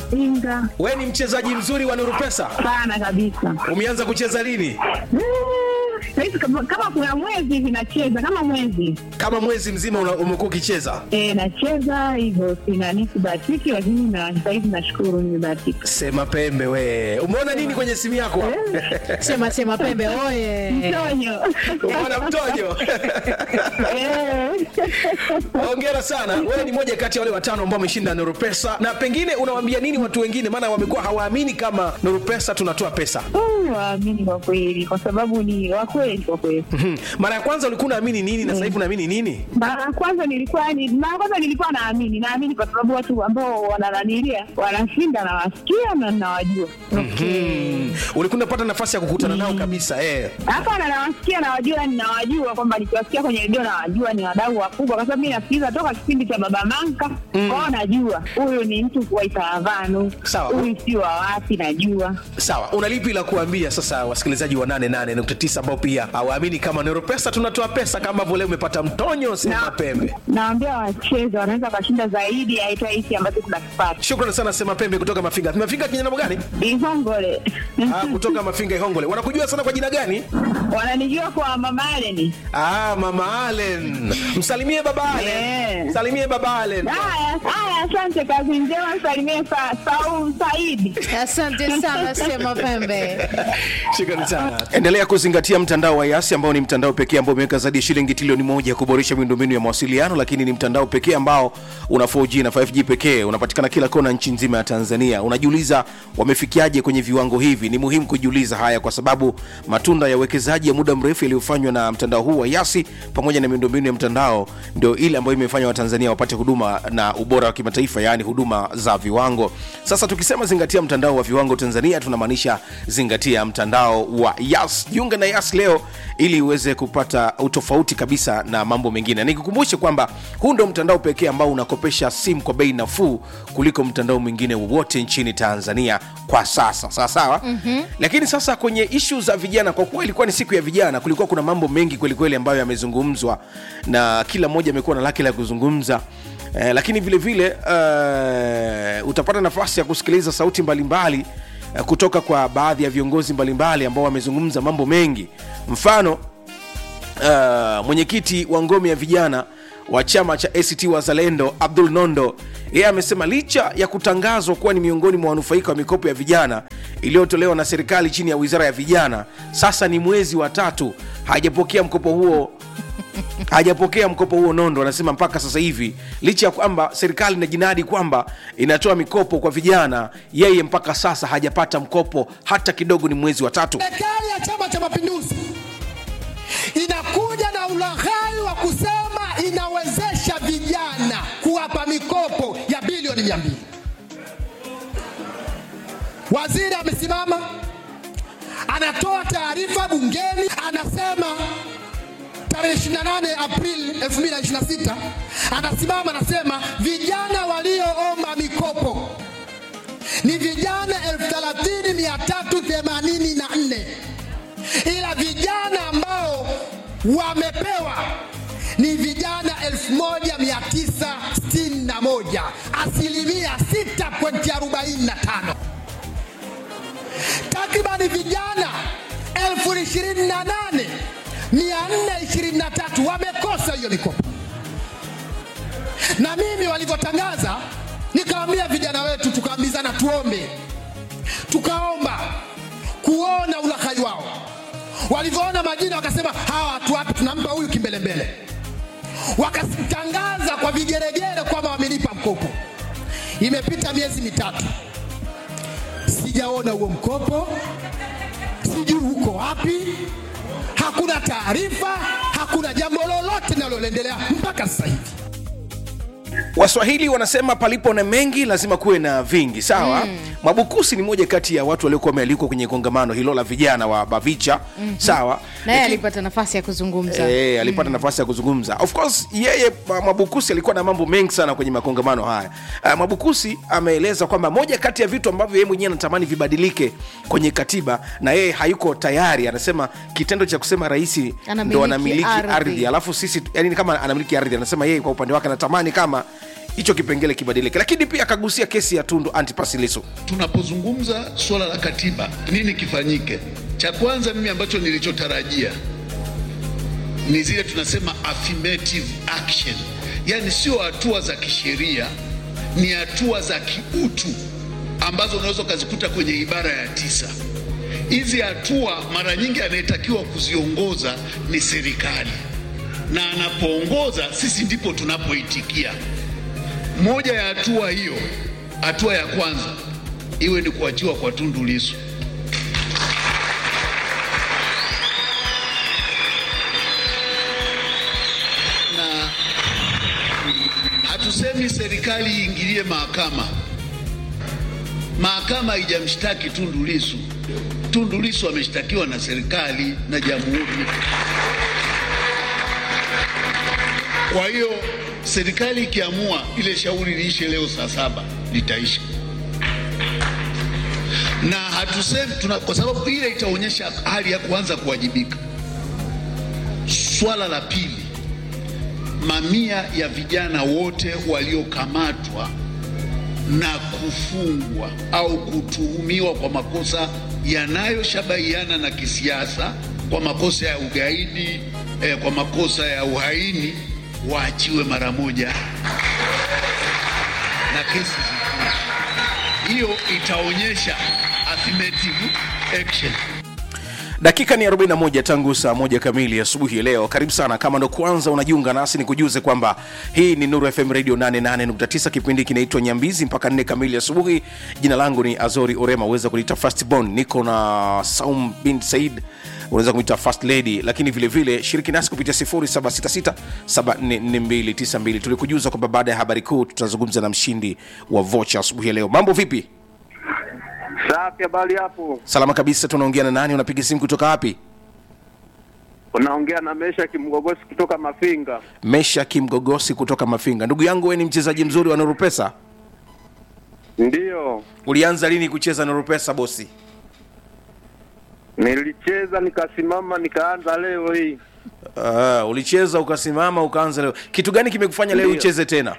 Mafinga we ni mchezaji mzuri wa nuru pesa sana kabisa. umeanza kucheza lini Mm, Saizi kama, kama kuna mwezi hivi nacheza kama mwezi kama mwezi mzima una- umekuwa ukicheza e, nacheza hivyo, sina sibahatiki, lakini na sahizi nashukuru nimebahatika. sema pembe we umeona nini kwenye simu yako Sema sema pembe oye. Mtonyo umeona mtojo Eh. hongera sana wewe ni moja kati ya wale watano ambao wameshinda nuru pesa na pengine unawaambia nini watu wengine maana wamekuwa hawaamini kama nuru pesa tunatoa pesa Mm, waamini kwa kweli, kwa sababu ni wakweli kwa kweli. Mhm. mara ya kwanza ulikuwa unaamini nini na sasa hivi unaamini nini Mara ya kwanza nilikuwa ni mara ya kwanza nilikuwa naamini, naamini kwa sababu watu ambao wanananilia wanashinda, nawasikia na nawajua. Hmm. ulikuwa unapata nafasi ya kukutana nao kabisa eh. Hapana, nawasikia nawajua, ninawajua kwamba nikiwasikia kwenye redio nawajua ni wadau wakubwa, kwa sababu mi nasikiliza toka kipindi cha Baba Manka kwao, najua huyu ni mtu wa Itaravanu, Sawa. huyu si wa wapi, najua sawa una lipi la kuambia sasa wasikilizaji wa 88.9 ambao pia hawaamini kama nero pesa tunatoa pesa kama vile umepata mtonyo sema Na- pembe naambia wacheze, wanaweza wakashinda zaidi ya hata hiki ambacho tunakipata. shukrani sana sema pembe kutoka mafinga mafinga kinyana gani Ihongole ah, kutoka mafinga ihongole wanakujua sana kwa jina gani wananijua kwa Mama Aleni. ah, mama alen msalimie baba alen Yeah. msalimie baba alen Haya haya, asante, kazi njema, msalimie Sa- Saul Saidi. Asante sana sema pembe. Shukrani sana. Endelea kuzingatia mtandao wa Yasi ambao ni mtandao pekee ambao umeweka zaidi ya shilingi trilioni moja kuboresha miundombinu ya mawasiliano, lakini ni mtandao pekee ambao una 4G na 5G pekee, unapatikana kila kona nchi nzima ya Tanzania. Unajiuliza wamefikiaje kwenye viwango hivi? Ni muhimu kujiuliza haya kwa sababu matunda ya uwekezaji ya muda mrefu yaliyofanywa na mtandao huu wa Yasi pamoja na miundombinu ya mtandao ndio ile ambayo imefanya Watanzania wapate huduma na ubora wa kimataifa, yaani huduma za viwango. Sasa tukisema zingatia mtandao wa viwango Tanzania, tunamaanisha zingatia mtandao wa Yas. Jiunge na Yas leo ili uweze kupata utofauti kabisa na mambo mengine. Nikukumbushe kwamba huu ndio mtandao pekee ambao unakopesha simu kwa bei nafuu kuliko mtandao mwingine wowote nchini Tanzania kwa sasa, sawa sawa. mm-hmm. Lakini sasa kwenye ishu za vijana, kwa kuwa ilikuwa ni siku ya vijana, kulikuwa kuna mambo mengi kwelikweli ambayo yamezungumzwa na kila mmoja amekuwa na lake la kuzungumza. Eh, lakini vile vile eh, utapata nafasi ya kusikiliza sauti mbalimbali eh, kutoka kwa baadhi ya viongozi mbalimbali ambao wamezungumza mambo mengi mfano uh, mwenyekiti wa ngome ya vijana wa chama cha act wazalendo abdul nondo yeye amesema licha ya kutangazwa kuwa ni miongoni mwa wanufaika wa mikopo ya vijana iliyotolewa na serikali chini ya wizara ya vijana sasa ni mwezi wa tatu hajapokea mkopo huo hajapokea mkopo huo nondo anasema mpaka sasa hivi licha ya kwamba serikali inajinadi kwamba inatoa mikopo kwa vijana yeye mpaka sasa hajapata mkopo hata kidogo ni mwezi wa tatu Serikali ya Chama cha Mapinduzi inakuja na ulaghai wa kusema inawezesha vijana kuwapa mikopo ya bilioni mia mbili. Waziri amesimama anatoa taarifa bungeni, anasema tarehe 28 Aprili 2026 anasimama anasema vijana walioomba mikopo ni vijana 30384 ila vijana ambao wamepewa ni vijana 1961 asilimia 6.45 takribani vijana 28423 wamekosa hiyo mikopo na mimi walivyotangaza nikawambia vijana wetu tukaambizana tuombe tukaomba kuona ulaghai wao walivyoona majina wakasema hawa watu wapi tunampa huyu kimbelembele wakatangaza kwa vigeregere kwamba wamelipa mkopo imepita miezi mitatu sijaona huo mkopo sijui uko wapi hakuna taarifa hakuna jambo lolote linaloendelea mpaka sasa hivi waswahili wanasema palipo na mengi lazima kuwe na vingi sawa mm. mwabukusi ni moja kati ya watu waliokuwa wamealikwa kwenye kongamano hilo la vijana wa bavicha mm-hmm. sawa naye Lakini- alipata nafasi ya kuzungumza Eh, alipata nafasi ya kuzungumza of course yeye uh, mwabukusi alikuwa na mambo mengi sana kwenye makongamano haya uh, mwabukusi ameeleza kwamba moja kati ya vitu ambavyo yeye mwenyewe anatamani vibadilike kwenye katiba na yeye hayuko tayari anasema kitendo cha kusema rais Anamiliki ndo anamiliki ardhi. ardhi alafu sisi yani ni kama anamiliki ardhi anasema yeye kwa upande wake anatamani kama hicho kipengele kibadilike lakini pia akagusia kesi ya tundu antipas lissu tunapozungumza suala la katiba, nini kifanyike? Cha kwanza mimi ambacho nilichotarajia ni zile tunasema affirmative action, yaani sio hatua za kisheria, ni hatua za kiutu ambazo unaweza ukazikuta kwenye ibara ya tisa. Hizi hatua mara nyingi anayetakiwa kuziongoza ni serikali, na anapoongoza sisi ndipo tunapoitikia. Moja ya hatua hiyo, hatua ya kwanza iwe ni kuachiwa kwa Tundu Lissu. Na hatusemi serikali iingilie mahakama. Mahakama haijamshtaki Tundu Lissu. Tundu Lissu ameshtakiwa na serikali na jamhuri. Kwa hiyo serikali ikiamua ile shauri liishe leo saa saba litaisha, na hatusemi tuna, kwa sababu ile itaonyesha hali ya kuanza kuwajibika. Swala la pili, mamia ya vijana wote waliokamatwa na kufungwa au kutuhumiwa kwa makosa yanayoshabahiana na kisiasa, kwa makosa ya ugaidi, eh, kwa makosa ya uhaini waachiwe mara moja na kesi zifungwe. Hiyo itaonyesha affirmative action. dakika ni 41 tangu saa moja kamili asubuhi ya leo karibu sana kama ndo kwanza unajiunga nasi ni kujuze kwamba hii ni nuru fm radio 88.9 kipindi kinaitwa nyambizi mpaka 4 kamili asubuhi jina langu ni azori orema uweza kuniita fastbon niko na saum bin said unaweza kumwita first lady lakini vile vile shiriki nasi kupitia 0766744292 tulikujuza kwamba baada ya habari kuu tutazungumza na mshindi wa vocha asubuhi ya leo mambo vipi Safi, habari hapo? salama kabisa tunaongea na nani unapiga simu kutoka wapi Unaongea na Mesha Kimgogosi kutoka Mafinga. mesha kimgogosi kutoka mafinga ndugu yangu we ni mchezaji mzuri wa norupesa Ndiyo, ulianza lini kucheza norupesa bosi nilicheza nikasimama, nikaanza leo hii. uh, ulicheza ukasimama ukaanza leo kitu gani kimekufanya leo Ndiyo. ucheze tena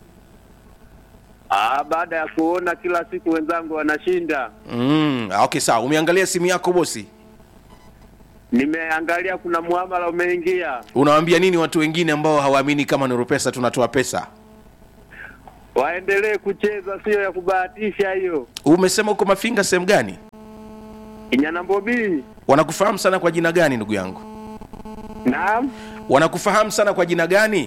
Ah, baada ya kuona kila siku wenzangu wanashinda, mm, ah, okay sawa umeangalia simu yako bosi nimeangalia kuna muamala umeingia. unawaambia nini watu wengine ambao hawaamini kama norupesa tunatoa pesa Waendelee kucheza, sio ya kubahatisha hiyo. umesema uko mafinga sehemu gani Inyanambobii. wanakufahamu sana kwa jina gani ndugu yangu Naam, wanakufahamu sana kwa jina gani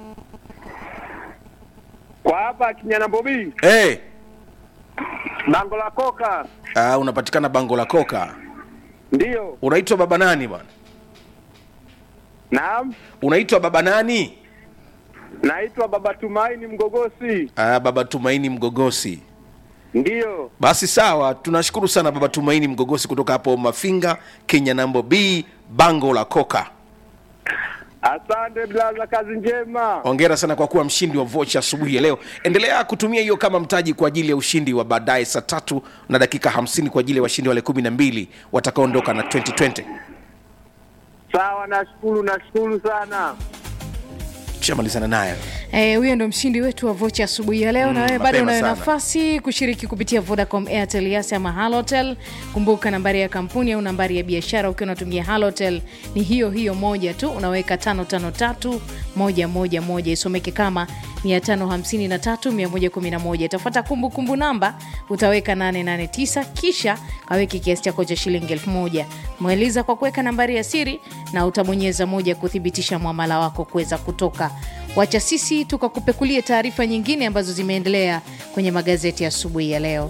kwa hapa Kinyanambobii, hey, bango la koka. uh, unapatikana bango la koka Ndiyo, unaitwa baba nani bwana naam, unaitwa baba nani naitwa Baba Tumaini Mgogosi. uh, baba tumaini mgogosi Ndiyo, basi sawa tunashukuru sana baba tumaini mgogosi kutoka hapo mafinga kenya nambo b bango la koka asante blaza, kazi njema. ongera sana kwa kuwa mshindi wa vocha asubuhi ya leo endelea kutumia hiyo kama mtaji kwa ajili ya ushindi wa baadaye saa tatu na dakika 50 kwa ajili ya washindi wale kumi na mbili watakaoondoka na 2020 Sawa, nashukuru, nashukuru sana. tushamalizana naye Eh, huyo ndo mshindi wetu wa vocha asubuhi ya leo, na wewe bado mapema unayo sana. nafasi kushiriki kupitia Vodacom, Airtel, Yas ama Halotel. Kumbuka nambari ya kampuni au nambari ya biashara ukiwa unatumia Halotel ni hiyo hiyo moja tu, unaweka 553 111 isomeke kama 553 111. Itafuata kumbukumbu namba, utaweka 889 kisha kaweke kiasi chako cha shilingi 1000. Mweliza kwa kuweka nambari ya siri na utabonyeza moja kuthibitisha mwamala wako kuweza kutoka wacha sisi tukakupekulie taarifa nyingine ambazo zimeendelea kwenye magazeti ya asubuhi ya leo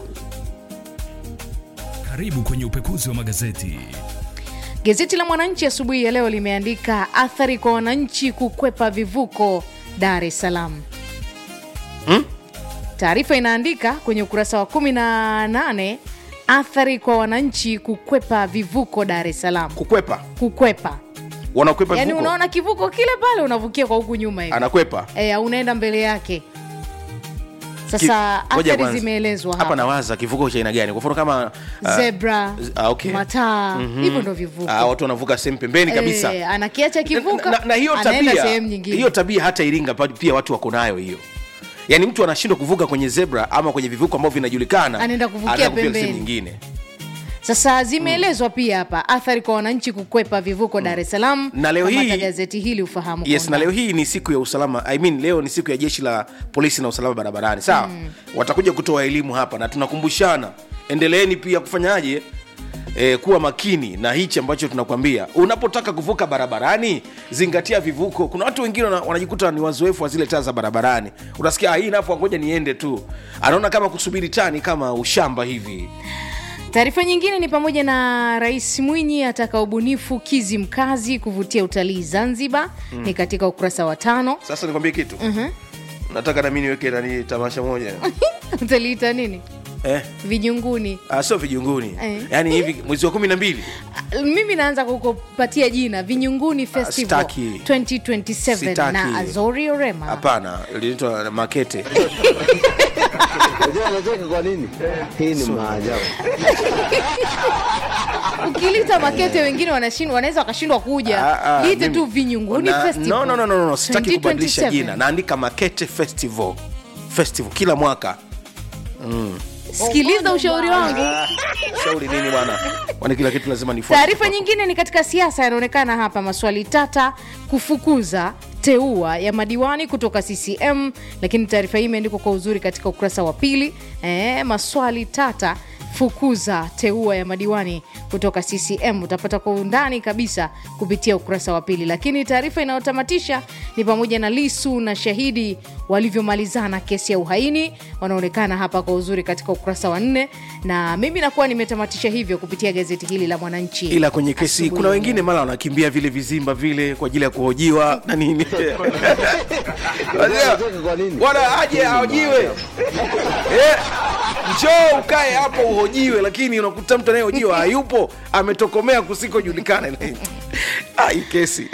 Karibu kwenye upekuzi wa magazeti. gazeti la mwananchi asubuhi ya leo limeandika athari kwa wananchi kukwepa vivuko dar es salaam taarifa inaandika kwenye ukurasa wa 18 athari kwa wananchi kukwepa vivuko dar es salaam kukwepa kukwepa wanakwepa yaani vivuko unaona kivuko kile pale unavukia kwa huku nyuma hivi anakwepa e, unaenda mbele yake Ki- sasa ngoja athari kwanza. zimeelezwa hapa hapa nawaza kivuko cha aina gani kwa mfano kama ah, zebra ah, okay. mataa hivyo ndo vivuko ah, watu wanavuka sehemu pembeni kabisa Eh, anakiacha kivuka na, na, na hiyo anaenda tabia sehemu nyingine hiyo tabia hata iringa pa- pia watu wako nayo hiyo yaani mtu anashindwa kuvuka kwenye zebra ama kwenye vivuko ambavyo vinajulikana Anaenda kuvukia anaenda pembeni. sehemu nyingine Sasa zimeelezwa pia hapa athari kwa wananchi kukwepa vivuko Dar es Salaam. Na leo Kamata hii- gazeti hili ufahamu. kwa yes na undani. leo hii ni siku ya usalama I mean, leo ni siku ya jeshi la polisi na usalama barabarani sawa mm. watakuja kutoa elimu hapa na tunakumbushana endeleeni pia kufanyaje E, kuwa makini na hichi ambacho tunakwambia unapotaka kuvuka barabarani zingatia vivuko kuna watu wengine wana- wanajikuta ni wazoefu wa zile taa za barabarani unasikia "Ah, hii nafu ngoja niende tu anaona kama kusubiri taa ni kama ushamba hivi Taarifa nyingine ni pamoja na Rais Mwinyi ataka ubunifu kizi mkazi kuvutia utalii Zanzibar, ni katika ukurasa wa tano. sasa nikwambie kitu mm-hmm. nataka nami niweke nani tamasha moja Utaliita nini? eh? Vinyunguni. Ah, sio vijunguni Eh. yaani hivi mwezi wa kumi na mbili Mimi naanza kukupatia jina Vinyunguni Festival sitaki. 2027 Sitaki. na Azori Orema. hapana linaitwa makete Unajua anacheka kwa nini? Hii ni maajabu. Ukilita makete wengine wanashindwa, wanaweza wakashindwa kuja. Ah, ah, Liite mimi- tu Vinyunguni Na- Festival. no, no, no, no, no. sitaki kubadilisha 2027. jina naandika makete festival festival kila mwaka Sikiliza ushauri wangu. shauri nini bwana kwani kila kitu lazima nifuate Taarifa nyingine ni katika siasa, yanaonekana hapa maswali tata kufukuza teua ya madiwani kutoka CCM, lakini taarifa hii imeandikwa kwa uzuri katika ukurasa wa pili. E, maswali tata fukuza teua ya madiwani kutoka CCM utapata kwa undani kabisa kupitia ukurasa wa pili. Lakini taarifa inayotamatisha ni pamoja na Lisu na shahidi walivyomalizana kesi ya uhaini, wanaonekana hapa kwa uzuri katika ukurasa wa nne, na mimi nakuwa nimetamatisha hivyo kupitia gazeti hili la Mwananchi. ila kwenye kesi Asubuhi kuna ya wengine leo. mara wanakimbia vile vizimba vile kwa ajili ya kuhojiwa na nini Unajua kwa nini? bwana aje Hii ni ahojiwe maajabu. Eh, njoo ukae hapo uhojiwe lakini unakuta mtu anayehojiwa hayupo ametokomea kusikojulikana Ah, hii kesi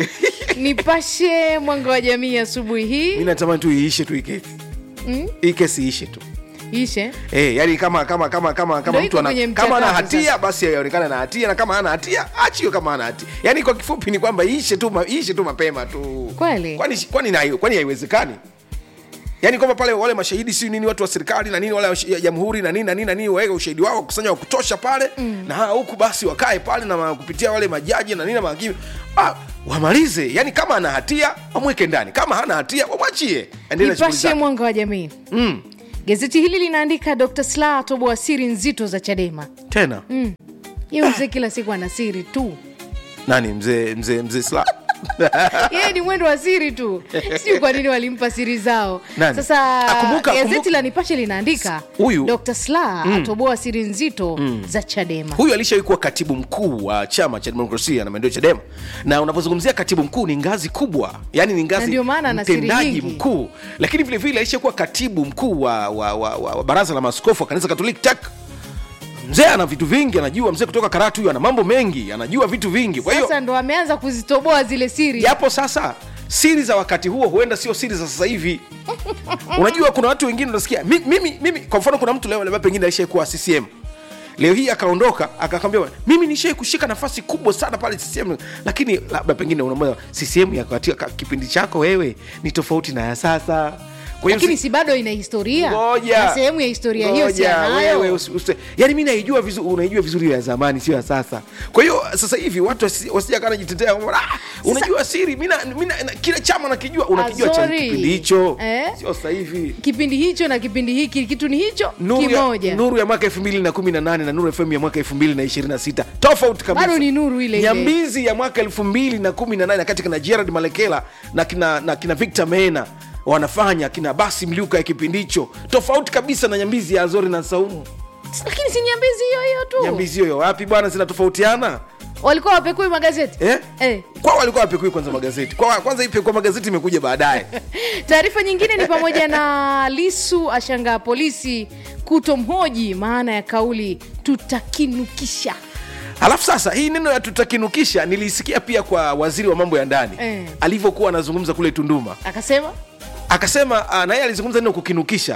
Nipashe mwanga wa jamii asubuhi mi hii natamani tu iishe tu hii kesi hii kesi iishe tu ishe Eh, yani kama kama kama kama kama Ndio mtu iko ana, kwenye kama ana mchakato hatia sasa. basi aonekane na hatia na kama hana hatia achiwe kama hana hatia. Yani kwa kifupi ni kwamba iishe tu ma- iishe tu mapema tu. Kweli? Kwani kwani na kwani haiwezekani? Yaani kwamba pale wale mashahidi si nini watu wa serikali na nini wale wa ya jamhuri na nini na nini na nini waweke ushahidi wao kusanya wa kutosha pale mm. na hawa huku basi wakae pale na ma- kupitia wale majaji na nini na mahakimu ah, wamalize. Yani kama ana hatia wamweke ndani, kama hana hatia wamwachie. Endelea na shughuli Nipashe zake. mwanga wa jamii Mm. gazeti hili linaandika Dr. Slaa atoboa siri nzito za Chadema. Tena. Yeye mzee kila siku ana siri tu, Nani mzee mzee mzee Sla? yeye ni mwendo wa siri tu, sijui kwa nini walimpa siri zao. Nani? Sasa Akumbuka- gazeti kumbuka- la Nipashe linaandika Huyu- Dr. Slaa atoboa siri nzito za Chadema. huyu alishawahi kuwa katibu mkuu wa chama cha demokrasia na maendeleo chadema na unapozungumzia katibu mkuu ni ngazi kubwa yani ni Na ngazi ndio maana ana siri mtendaji nyingi. mkuu lakini vile vile alishakuwa katibu mkuu wa, wa, wa, wa, wa baraza la maaskofu wa kanisa katoliki tak mzee ana vitu vingi anajua mzee kutoka karatu huyu ana mambo mengi anajua vitu vingi kwa hiyo Sasa ndo ameanza kuzitoboa zile siri. japo sasa siri za wakati huo huenda sio siri za sasa hivi unajua kuna watu wengine unasikia mi- mimi, mimi kwa mfano kuna mtu leo labda pengine alishaikuwa ccm leo hii akaondoka akakwambia mimi nishai kushika nafasi kubwa sana pale ccm lakini labda pengine unamwona ccm ya katika kipindi chako wewe ni tofauti na ya sasa kwa hiyo Lakini si- si bado ina historia Ngoja. na sehemu ya historia hiyo si Ngoja, wewe anayo. usi- usi- yaani mi naijua vizuri unaijua vizuri ya zamani sio ya sasa kwa hiyo sasa hivi watu wasi- wasija kana jitetea kwamba, ah, unajua siri mi na- mi na- na- kile chama nakijua unakijua cha Azori. kipindi hicho Eh? sio sasa hivi Kipindi hicho na kipindi hiki kitu ni hicho nuru ya, kimoja. nuru ya mwaka 2018 na nuru fm ya mwaka 2026 tofauti kabisa Bado ni nuru ile ile. nyambizi ya mwaka 2018 kati kina gerard malekela na kina, na kina victor mena wanafanya kina basi mliuka ya kipindi hicho tofauti kabisa na nyambizi ya azori na saumu Lakini si nyambizi hiyo hiyo tu. nyambizi hiyo wapi bwana zinatofautiana Walikuwa wapekui magazeti. eh? Eh. kwao walikuwa wapekui kwanza magazeti kwa, kwanza ipekua magazeti imekuja baadaye Taarifa nyingine ni pamoja na Lisu ashangaa polisi kutomhoji maana ya kauli tutakinukisha. alafu sasa hii neno ya tutakinukisha nilisikia pia kwa waziri wa mambo ya ndani Eh. alivyokuwa anazungumza kule tunduma Akasema akasema ah, na yeye alizungumza neno kukinukisha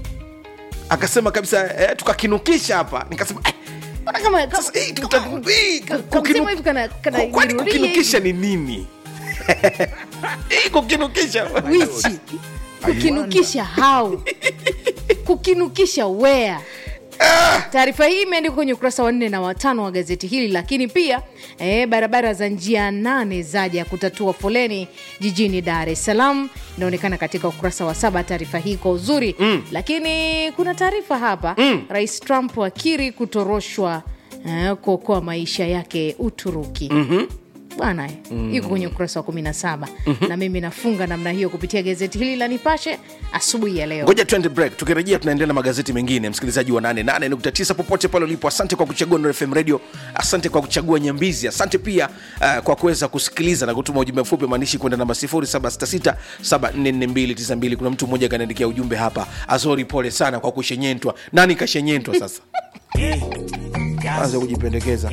akasema kabisa eh, tukakinukisha hapa nikasema eh, "Mbona kama kama- sasa hii tuta- hii ka- kukinu- kamsemo hivi kana- kana Ku- kwani jirudia kukinukisha hivi." ni nini hii kukinukisha wichi kukinukisha hau kukinukisha wea taarifa hii imeandikwa kwenye ukurasa wa nne na watano wa gazeti hili lakini pia eh, barabara za njia nane zaja kutatua foleni jijini dar es salaam inaonekana katika ukurasa wa saba taarifa hii kwa uzuri mm. lakini kuna taarifa hapa mm. rais trump akiri kutoroshwa eh, kuokoa maisha yake uturuki mm-hmm bwana mm. iko kwenye ukurasa wa 17 mm-hmm. na mimi nafunga namna hiyo kupitia gazeti hili la nipashe asubuhi ya leo ngoja twende break tukirejea tunaendelea na magazeti mengine msikilizaji wa 88.9 popote pale ulipo asante kwa kuchagua Nuru fm radio asante kwa kuchagua nyambizi asante pia uh, kwa kuweza kusikiliza na kutuma ujumbe mfupi maandishi kwenda namba 0766744292 kuna mtu mmoja kanaandikia ujumbe hapa azori pole sana kwa kushenyentwa nani kashenyentwa sasa anza kujipendekeza